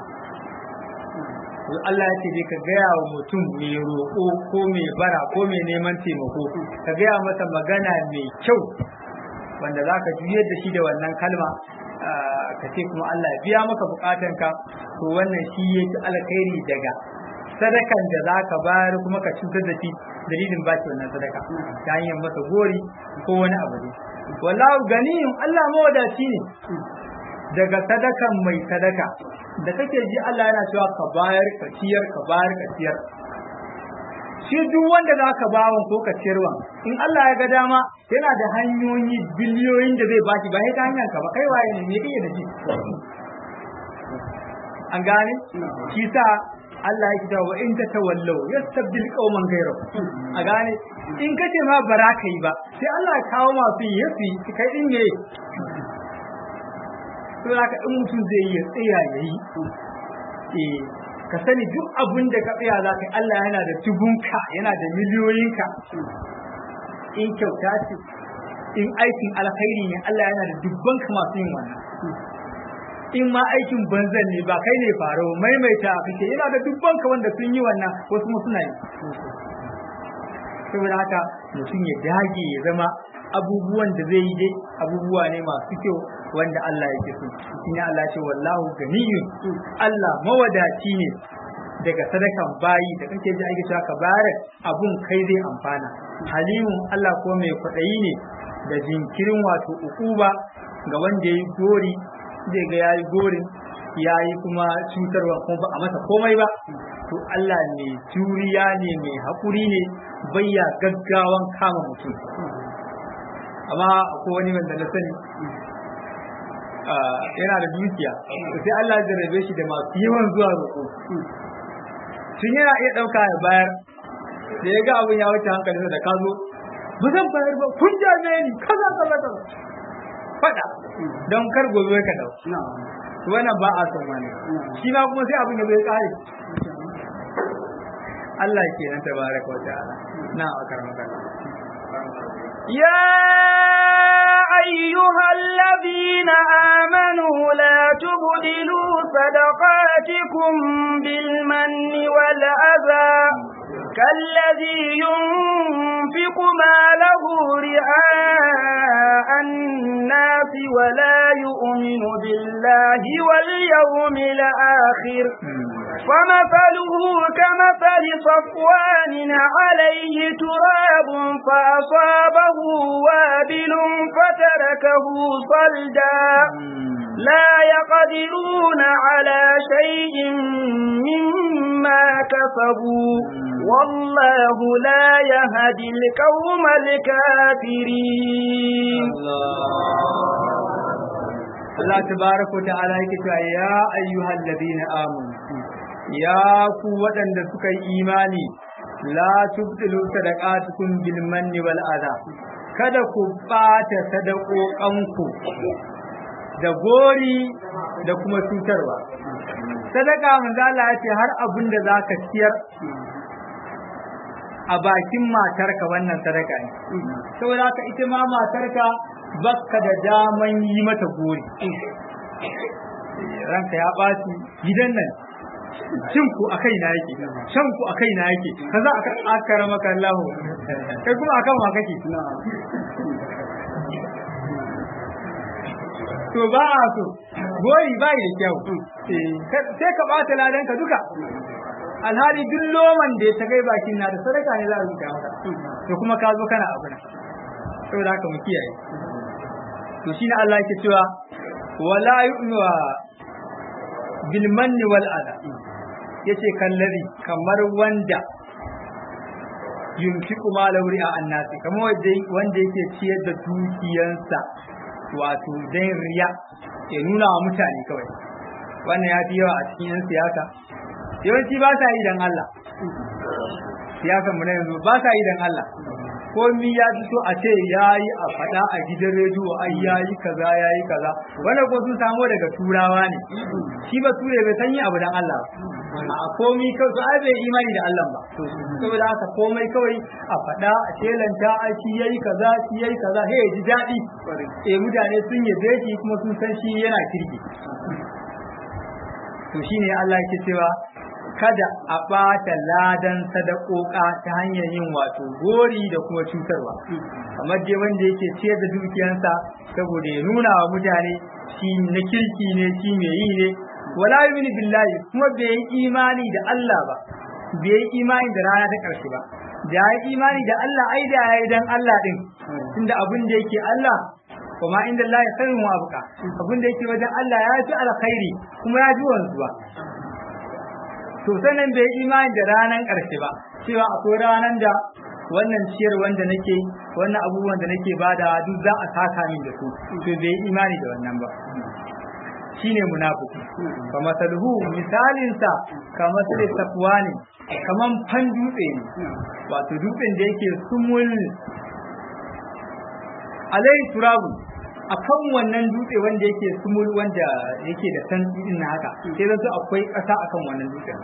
Allah ya ce dai ka gaya wa mutum mai roƙo ko mai bara ko mai neman taimako ka gaya masa magana mai kyau wanda za ka juyar da shi da wannan kalma ka ce kuma Allah ya biya maka bukatanka to wannan shi ya ci alkhairi daga sadakan da za ka bayar kuma ka cutar da shi dalilin ba shi wannan sadaka ta hanyar masa gori ko wani abu ne wallahu ganiyun Allah mawadaci ne daga sadakan mai sadaka da kake ji Allah yana cewa ka bayar ka ciyar ka bayar ka ciyar shi duk wanda za ka bawan ko ka ciyarwa in Allah ya ga dama yana da hanyoyi biliyoyin da zai baki ba sai ta hanyar ka ba kai waye ne me kake da shi an gane shi sa Allah ya kita wa in ta tawallau yastabdil qauman ghayrakum a gane in kace ma bara ka yi ba sai Allah ya kawo masu yi yafi kai din ne to haka in mutum zai yi tsaya yayi eh ka sani duk abin da ka tsaya za ka yi Allah yana da tubunka yana da miliyoyinka in kyauta ce in aikin alkhairi ne Allah yana da dubban ka masu yin wannan in ma aikin banzan ne ba kai ne faro maimaita kake yana da dubban ka wanda sun yi wannan wasu mu suna yi saboda haka mutum ya dage ya zama abubuwan da zai yi dai abubuwa ne masu kyau wanda Allah yake so shine Allah ce wallahu ganiyun Allah mawadaci ne daga sadakan bayi da kake ji ake cewa ka bayar abun kai zai amfana halimun Allah ko mai kwaɗayi ne da jinkirin wato ukuba ga wanda yayi gori zai ga yayi gorin yayi kuma cutarwa kuma ba a masa komai ba to Allah ne juriya ne mai haƙuri ne bayya gaggawan kama mutum amma akwai wani wanda na sani yana da dukiya sai Allah ya rabe shi da masu yawan zuwa roƙo tun yana iya ɗauka ya bayar da ya ga abin ya wuce hankalinsa da ka zo ba zan bayar ba kun jame ni kaza kaza kaza faɗa don kar gobe ka dau wannan ba a son wani shi ma kuma sai abin ya bai kare Allah kenan tabaraka wa ta'ala na akar magana يا أيها الذين آمنوا لا تبدلوا صدقاتكم بالمن والأذى كالذي ينفق ماله رئاء الناس ولا يؤمن بالله واليوم الآخر فمثله كمثل صفوان عليه تراب فأصابه وابل فتركه صلدا لا يقدرون على شيء مما كسبوا والله لا يهدي القوم الكافرين Allah tabaraka ta'ala yake cewa ya ayyuhal ladina amanu ya ku waɗanda suka yi imani la tubtilu sadaqatukum bil manni wal adha kada ku bata sadakokanku da gori da kuma cutarwa sadaka manzo Allah ya ce har abin da zaka ciyar a bakin matarka wannan sadaka ne saboda haka ita ma matarka baka da daman yi mata gori ranka ya ɓaci gidan nan cin ku a kaina yake shan ku a kaina yake kaza aka akara maka Allah kai kuma akan wa kake to ba a so gori bai da kyau sai ka bata ladan ka duka alhali duk loman da ya ta kai bakin na da sadaka ne za a rubuta maka to kuma ka zo kana abu na saboda haka mu kiyaye to shine Allah yake cewa wala yu'nu bil manni wal adha yace kallari kamar wanda yunfiqu malahu ri'a annasi kamar wanda wanda yake ciyar da dukiyansa wato dan riya ya nuna wa mutane kawai wannan ya fi yawa a cikin yan siyasa yawanci ba sa yi dan Allah siyasan mu na yanzu ba sa yi dan Allah komi ya fito a ce yayi a faɗa a gidan rediyo ai yayi kaza yayi kaza wanda ko sun samo daga turawa ne shi ba ture bai san yi abu dan Allah ba a komi kawai to ai bai imani da Allah ba saboda haka komai kawai a faɗa a shelanta a shi yayi kaza shi yayi kaza he ji daɗi eh mutane sun yabe shi kuma sun san shi yana kirki to shine Allah yake cewa kada a ɓata ladan sadakoka ta hanyar yin wato gori da kuma cutarwa kamar dai wanda yake ciyar da dukiyansa saboda ya nuna wa mutane shi na kirki ne shi mai yi ne wala yu'minu billahi kuma bai yi imani da Allah ba bai yi imani da rana ta ƙarshe ba da ya yi imani da Allah ai da ya yi dan Allah din tunda abin da yake Allah kuma inda Allah ya sani mu abuka abin da yake wajen Allah ya fi alkhairi kuma ya ji wanzuwa to sanan bai imani da ranan ƙarshe ba cewa akwai ranan da wannan ciyar wanda nake wannan abubuwan da nake bada duk za a saka min da su to bai imani da wannan ba shine munafiki fa masaluhu misalin sa kamar sai safwani kaman fan dutse ne wato dutsen da yake sumul alai turabu akan wannan dutse wanda yake sumul wanda yake da santsi din na haka sai zan akwai ƙasa akan wannan dutsen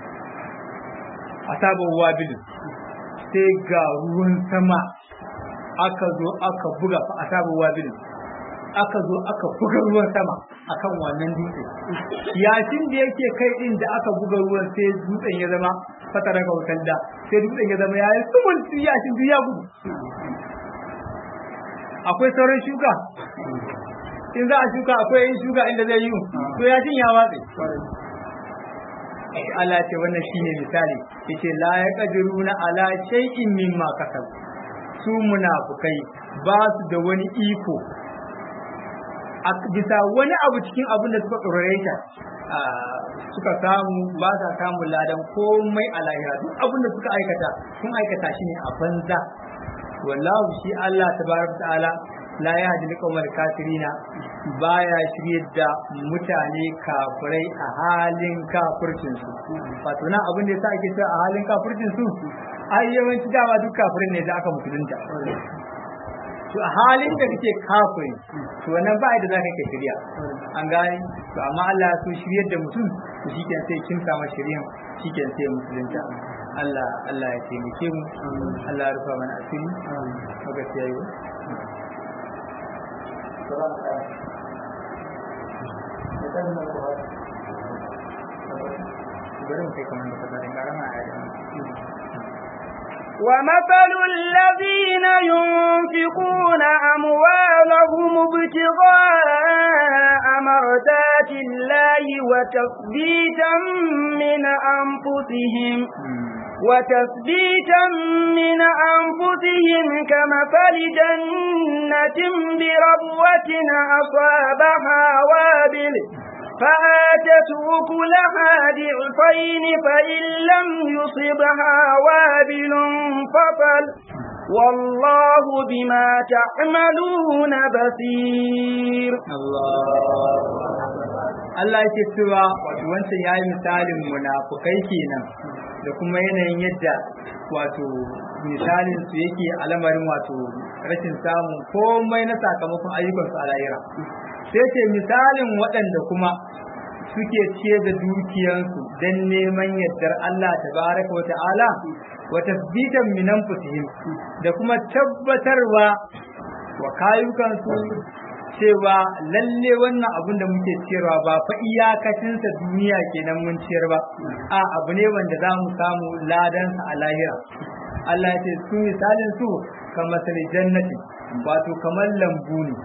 asabar wabil sai ga ruwan sama aka zo aka buga fa asabar wabil aka zo aka buga ruwan sama akan wannan dutse yashin da yake kai din da aka buga ruwan sai dutsen ya zama fatara ga wutar da sai dutsen ya zama yayi sumul yashin duk ya gudu akwai sauran shuka in za a shuka akwai yin shuka inda zai yi to yashin ya watse Allah ce wannan shine misali yace la yaqdiruna ala shay'in mimma kasab su munafukai ba su da wani iko a bisa wani abu cikin abin da suka tsorata suka samu ba sa samun ladan komai a lahira duk abin da suka aikata sun aikata shi ne a banza wallahu shi Allah tabaraka ta'ala la yahdi liqawmal kafirina baya shiryar da mutane kafirai a halin kafircin su wato nan abin da yasa ake cewa a halin kafircin su ai yawanci dama duk kafirin ne da aka musulunta to a halin da kake kafiri to wannan ba da zaka kai shirya an gane to amma Allah ya so shiryar da mutum to shikenan sai kin samu shiryan shikenan sai musulunta Allah Allah ya taimake mu Allah ya rufa mana asiri lokaci yayi ومثل الذين ينفقون أموالهم ابتغاء مرضات آيات الله وتثبيتا من أنفسهم وتثبيتا من أنفسهم كمثل جنة بربوة أصابها وابل فآتت أكلها ضعفين فإن لم يصبها وابل فطل والله بما تعملون بصير Allah yake cewa wato wancan yayi misalin munafukai kenan da kuma yanayin yadda wato misalin su yake alamarin wato rashin samun komai na sakamakon ayyukansu a lahira sai ce misalin waɗanda kuma suke ce da dukiyansu don neman yardar Allah tabaraka wa ta'ala wa tasbitan min anfusihim da kuma tabbatarwa wa kayukansu cewa lalle wannan abin da muke ciyarwa ba fa iyakacinsa duniya kenan mun ciyar ba a abu ne wanda za mu samu ladansa a lahira Allah ya ce su misalin su kamar jannati wato kamar lambu ne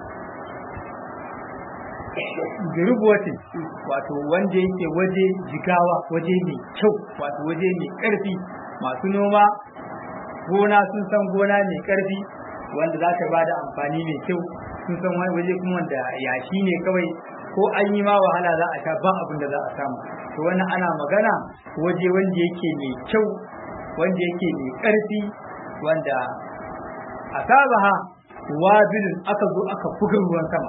girbuwati wato wanda yake waje jigawa waje mai kyau wato waje mai karfi masu noma gona sun san gona mai karfi wanda za ta bada amfani mai kyau sun san wani waje kuma wanda yashi ne kawai ko an yi ma wahala za a sha ba abin da za a samu to wannan ana magana waje wanda yake mai kyau wanda yake mai karfi wanda asabaha wabilun aka zo aka buga ruwan sama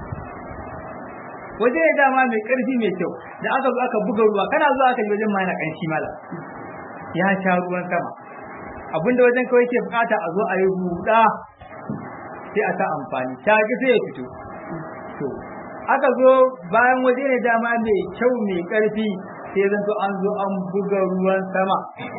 waje ya dama mai karfi mai kyau da aka zo aka buga ruwa kana zuwa aka yi wajen ma yana kanshi mala ya sha ruwan sama abinda wajen kawai ke bukata a zo a yi huda sai a ta amfani ta ga sai ya fito to aka zo bayan waje ne dama mai kyau mai karfi sai zan to an zo an buga ruwan sama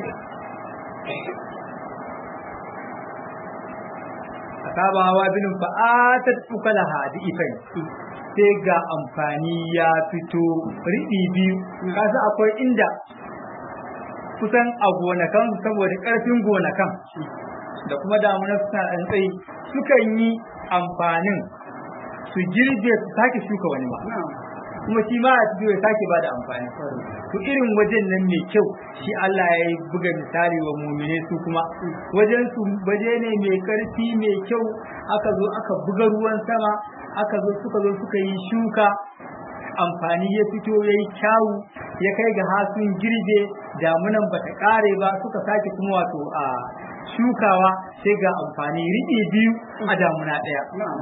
asaba hawa binin fa'atat ukalaha da ifai sai ga amfani ya fito riɗi biyu kasa akwai inda kusan a gonakan saboda ƙarfin gonakan da kuma damunar suna ɗan tsayi sukan yi amfanin su girbe su sake shuka wani ma kuma shi ma a cikin ya sake ba da amfani to irin wajen nan mai kyau shi Allah ya yi buga misali wa mumine su kuma wajen su waje ne mai karfi mai kyau aka zo aka buga ruwan sama aka zo suka zo suka yi shuka amfani ya fito ya yi kyawu ya kai ga hasun girbe damunan ba ta kare ba suka sake kuma wato a shukawa sai ga amfani riɗi biyu a damuna ɗaya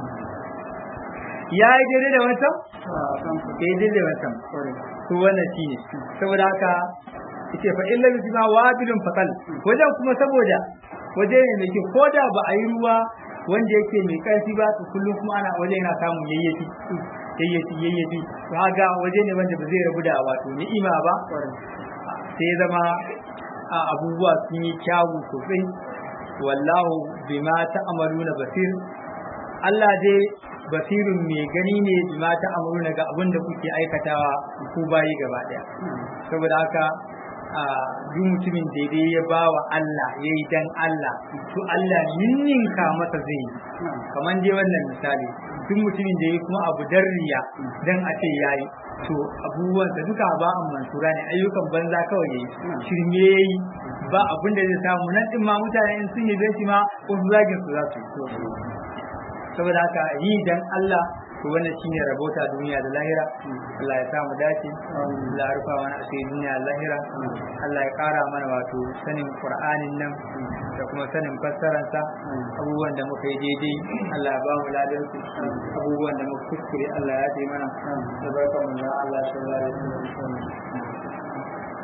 ya yi daidai da wancan? ya yi daidai da wancan to wannan shi ne saboda haka ce fa illa bi ma wabilun fatal wajen kuma saboda waje ne mai kyau ko da ba a yi ruwa wanda yake mai ƙarfi ba to kullum kuma ana waje yana samun yayyafi yayyafi yayyafi to haka waje ne wanda ba zai rabu da wato ni'ima ba sai zama a abubuwa sun yi kyawu sosai wallahu bima ta'maluna basir Allah dai basirun mai gani ne bima ta'maluna ga abin da kuke aikatawa ku bayi gaba daya saboda haka a duk mutumin daidai ya ba wa Allah ya yi dan Allah to Allah ninninka masa zai yi kamar dai wannan misali duk mutumin da ya kuma abu darriya dan a ce yayi to abubuwan da duka ba an mansura ne ayyukan banza kawai yayi shirme yayi ba abin da zai samu nan din ma mutane in sun yi shi ma wasu zagin su za su saboda haka yi dan Allah to wannan shine rabota duniya da lahira Allah ya samu dace Allah ya rufa mana asiri duniya da lahira Allah ya kara mana wato sanin Qur'anin nan da kuma sanin fassararsa abubuwan da muka yi daidai Allah ya ba mu ladan su abubuwan da muka kuskure Allah ya taimaka mana da barka mu da Allah sallallahu alaihi wasallam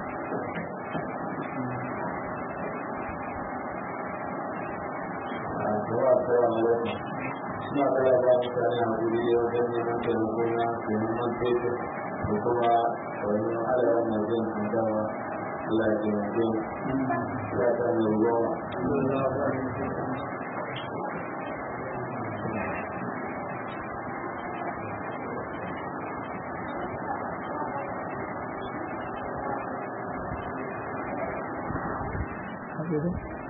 suna kala ba mutane a guri wajen neman taimako na neman fetur da kuma wani halayen na jin kandawa Allah ya taimake mu ya ta mai goma Thank you.